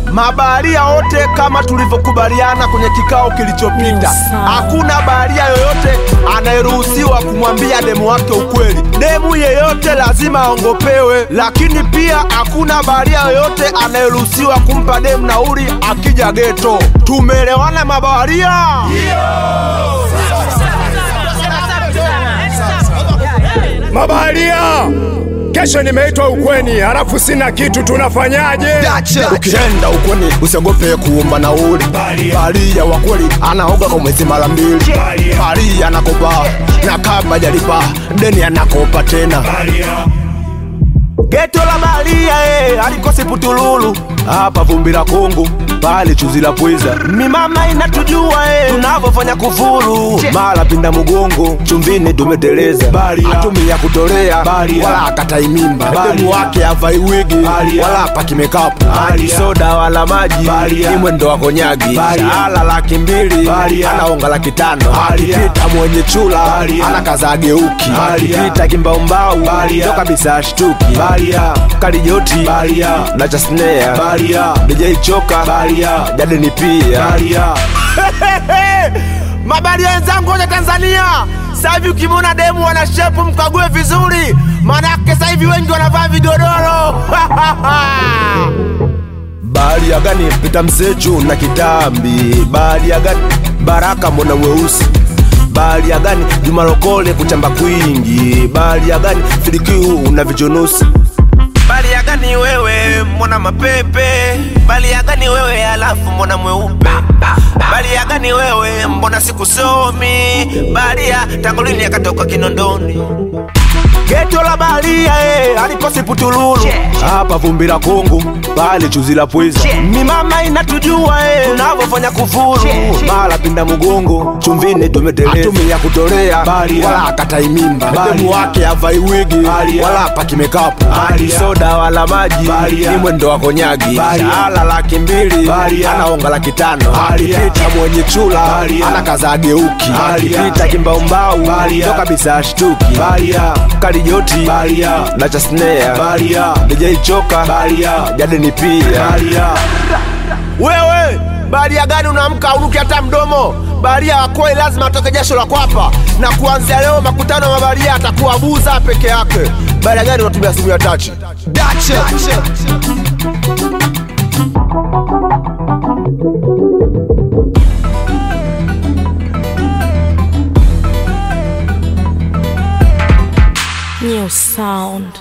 mabaharia wote kama tulivyokubaliana kwenye kikao kilichopita, Sawa. hakuna baharia yoyote anayeruhusiwa kumwambia demu wake ukweli. Demu yeyote lazima aongopewe, lakini pia hakuna baharia yoyote anayeruhusiwa kumpa demu nauli akija geto. Tumeelewana mabaharia? Mabaharia, kesho nimeitwa ukweni, halafu sina kitu, tunafanyaje? Ukienda ukweni usiogope kuomba nauli. Baharia wa kweli anaoga kwa mwezi mara mbili. Baharia anakopa na kama jalipa deni anakopa tena. Geto la baharia eh, alikosi putululu hapa vumbi la Kongo pale chuzi la pweza. Mimama inatujua eh, tunavyofanya kufuru mara pinda mgongo chumvini tumeteleza. Atumia kutolea wala akatai mimba, demu wake avai wigi wala apaki makeup, hadi soda wala maji ni mwendo wa konyagi. Shahara laki mbili anaonga laki tano, akipita mwenye chula anakaza ageuki, akipita kimbaumbau ndo kabisa ashtuki. Kalijoti na Chasnea DJ Choka Jadeni pia mabaria wenzangu wote Tanzania, sasa hivi ukimwona demu wana shepu mkague vizuri, manake sasa hivi wengi wanavaa vigodoro Baharia gani pita msechu na kitambi? Baharia gani Baraka mbona weusi? Baharia gani Juma Lokole kuchamba kwingi? Baharia gani Filikiu na vichonusi? Baharia gani wewe mbona mapepe? Baharia gani wewe alafu mbona mweupe? Baharia gani wewe mbona sikusomi? Baharia tangu lini akatoka Kinondoni? Geto la baharia eh, alikosi putululu hapa vumbi la Kongo pale chuzi la pweza. Ni mama inatujua eh, tunavyofanya kufuru mara pinda mgongo chumvini tumeteleza. Atumia kutolea wala akatai mimba, demu wake avai wigi wala apaki makeup, hadi soda wala maji ni mwendo wa konyagi. Shahara laki mbili anaonga laki tano, akipita mwenye chula anakaza ageuki, akipita kimbaumbau ndo kabisa ashtuki. Kalijoti na Chasnea DJ Choka Jadeni pia wewe baharia gani unaamka unuki hata mdomo? Baharia wa kweli lazima atoke jasho la kwapa, na kuanzia leo makutano ya mabaharia atakuwa buza peke yake. Baharia gani unatumia simu ya tachi? New sound.